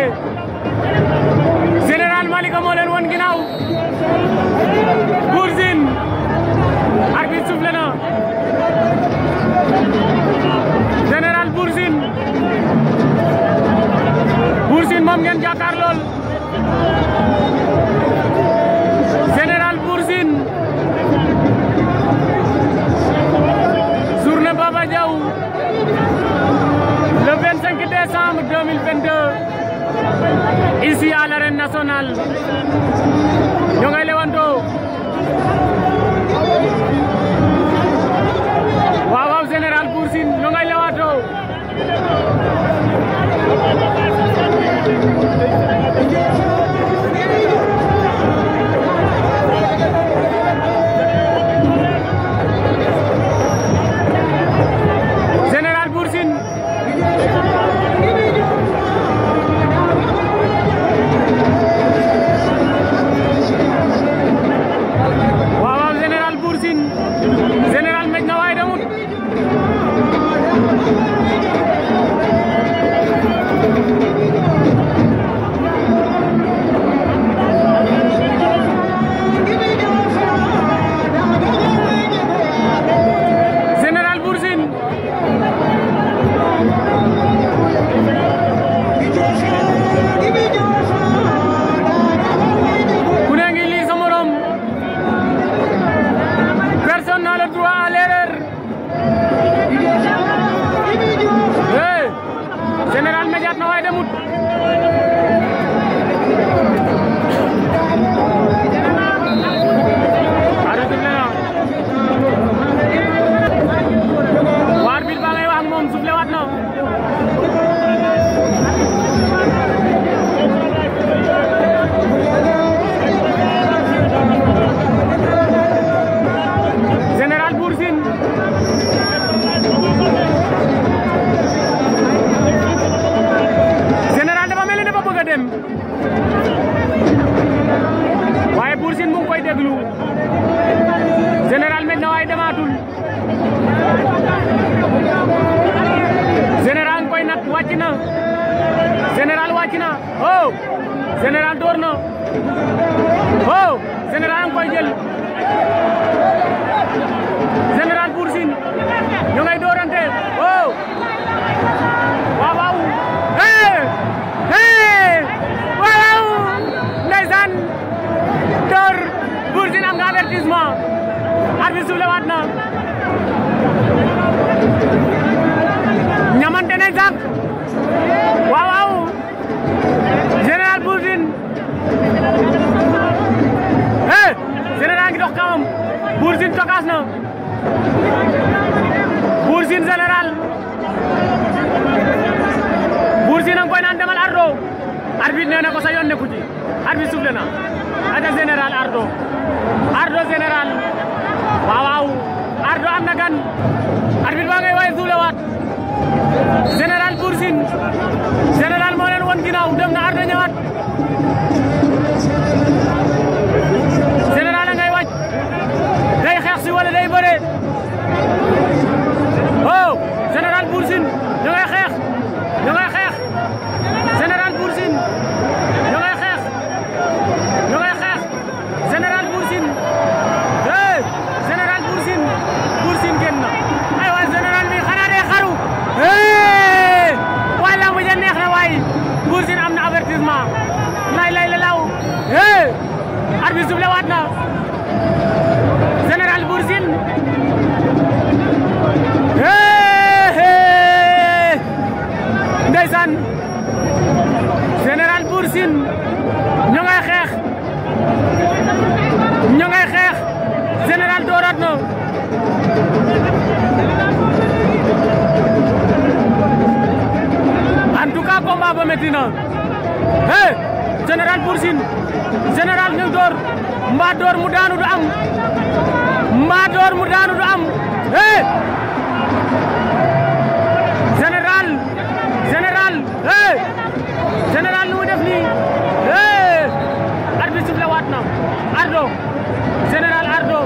Général Malika moo leen won ginnaaw Bour Sine arbitre soufflé na Général Bour Sine Bour Sine moom ngeen jàkkaar lool Général Bour Sine journée Baba Diaw le 25 décembre 2022 ici à l'arène nationale ñoo ngay lewantoo waaw waaw Général Bour Sine ñoo ngay lewantoo Général Bour Sine waaw waaw Général Bour Sine Général mej na waaye demut Général Bour Sine ku ne ngi lii sa morom personne n'a le droit à l'erreur hey Général médiat na waaye demut arrêté na waar bi ba ngay wax ak moom soufflé waat na Général Bour Sine Général dafa mel ni dafa bëgg a dem waaye Bour Sine mu ngi koy déglu Général mel na waaye demaatul Général nga koy nat wàcc na Général wàcc na oh Général door na oh Général nga koy jël Général Bour Sine ñu ngay doorante oh waaw waaw hey hey waaw waaw ndeysaan door Bour Sine am nga avertissement arbitre soufflé waat na ñamante nañ sax waaw waaw Général Bour Sine hey Général ngi dox kawam Bour Sine tokaas na Bour Sine Général Bour Sine a ngi koy naan demal ardo arbitre nee na ko sa yoon nekku ci arbitre soufflé na ada Général ardo ardo Général waaw waaw ardo am na gan arbitre baa ngay waye soufflé waat Général Bour Sine Général moo leen won ginnaaw dem na ardo ñëwaat Général a ngay wàcc day xeex si wala day bëre oh Général Bour Sine ñu ngay xeex ñu ngay xeex Général Bour Sine ñu ngay xeex ñu ngay xeex Général Bour Sine hey Général Bour Sine Bour Sine génn na ay waay Général bi xanaa day xaru hey waay lamb ja neex na waay Bour Sine am na avertissement lay lay la law hey arbitre soufflé waat na Général Bour Sine hey ndeysaan Général Bour Sine ñu ngay xeex ñu ngay xeex Général dooraat na en tout cas combat ba métti na hey Général Bour Sine Général ñu door mbaa door mu daanu du am mbaa door mu daanu du am hey Général Général hey Général lu mu def nii hey arbitre sifflé waat na Ardo Général Ardo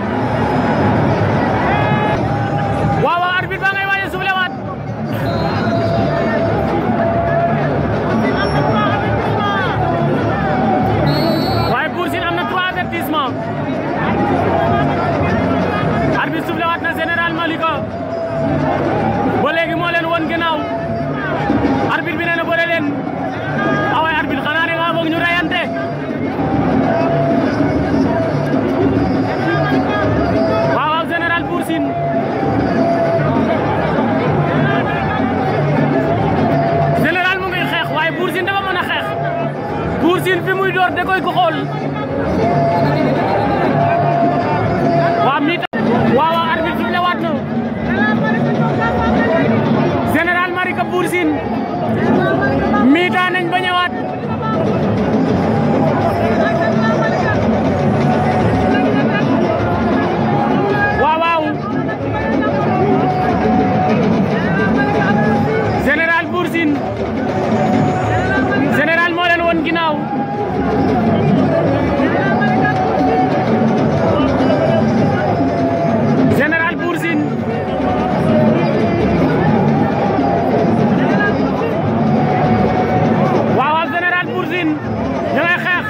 waaw waaw arbitre ba ngay waaye sifflé waat leen awaay arbitre xanaa da nga bëgg ñu rayante waaw waaw général Bour Sine général mu ngi xeex waaye Bour Sine dafa mën a xeex Bour Sine fi muy door da koy ko xool waaw mi waaw waaw arbitre fi le waat na général Malika Bour Sine miita nañ ba ñëwaat waaw waaw général Bour Sine général moo leen woon ginnaaw général Bour Sine waaw waaw général Bour Sine ñu ngay xeex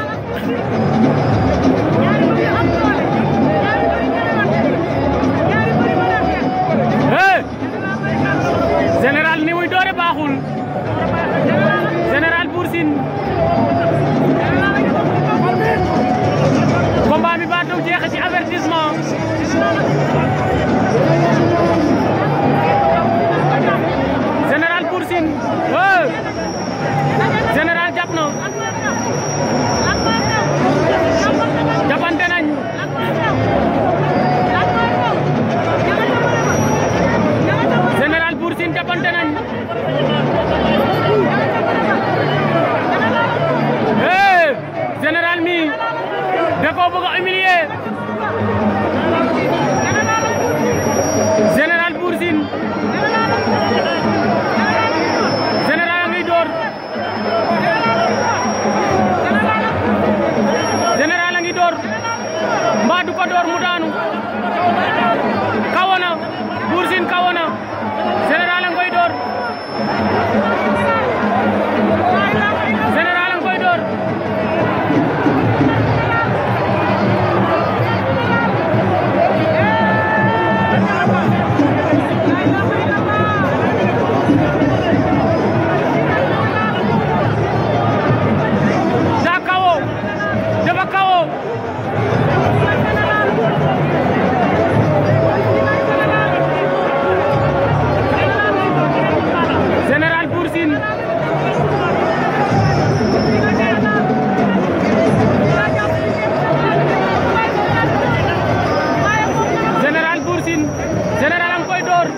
eh général ni muy doore baaxul général Bour Sine combat bi ba taw jeexe ci avertissement général Bour Sine eh général jàpp na jàppante nañ général Bour Sine jàppante nañ eh général mi da koo bëgg a humilier général Bour Sine général a ngi door général a ngi door mbaa du ko door mu daanu kawana Bour Sine kawana général a ngoy door général a ngoy door daa kawo dafa kawo général Bour Sine général Bour Sine général a ngi koy door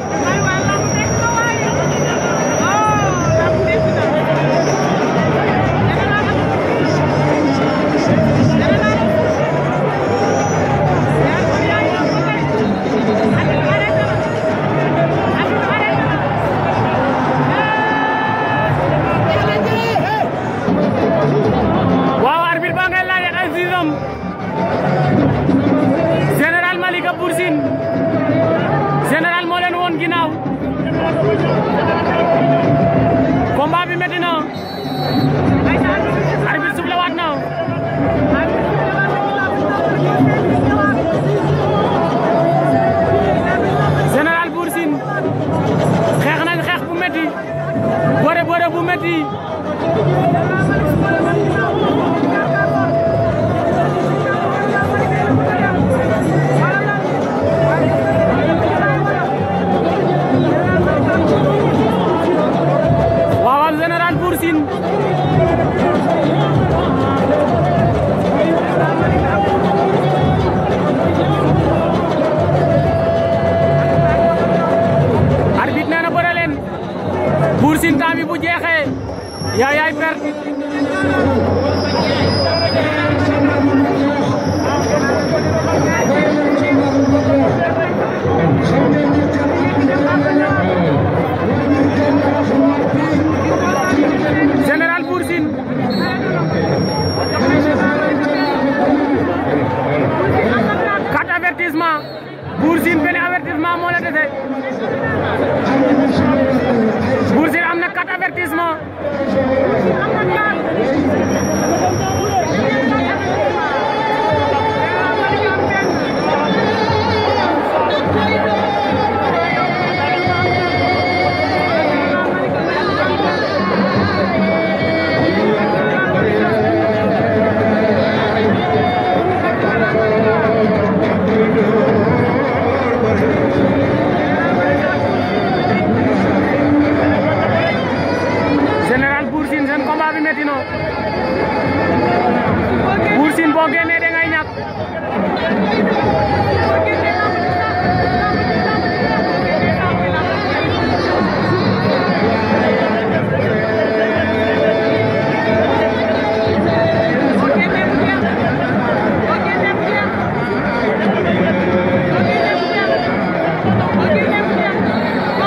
waaw arbitre ba ngay laaj ay sisam général Malika Bour Sine général moo leen woon ginnaaw combat bi métti na arbitre suuf la waat na général Bour Sine xeex nañ xeex bu métti bëre bëre bu métti waaw waaw général Bour Sine arbitre nee na bëre leen Bour Sine temps bi bu jeexee yaa yaay perte général Bour Sine quatre avertissement Bour Sine benn avertissement moo la dese Bour Sine am na quatre avertissement combat bi metti na Bour Sine boo génnee da ngay ñàkk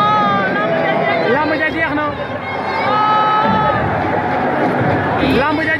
lamb ja jeex na lamb ja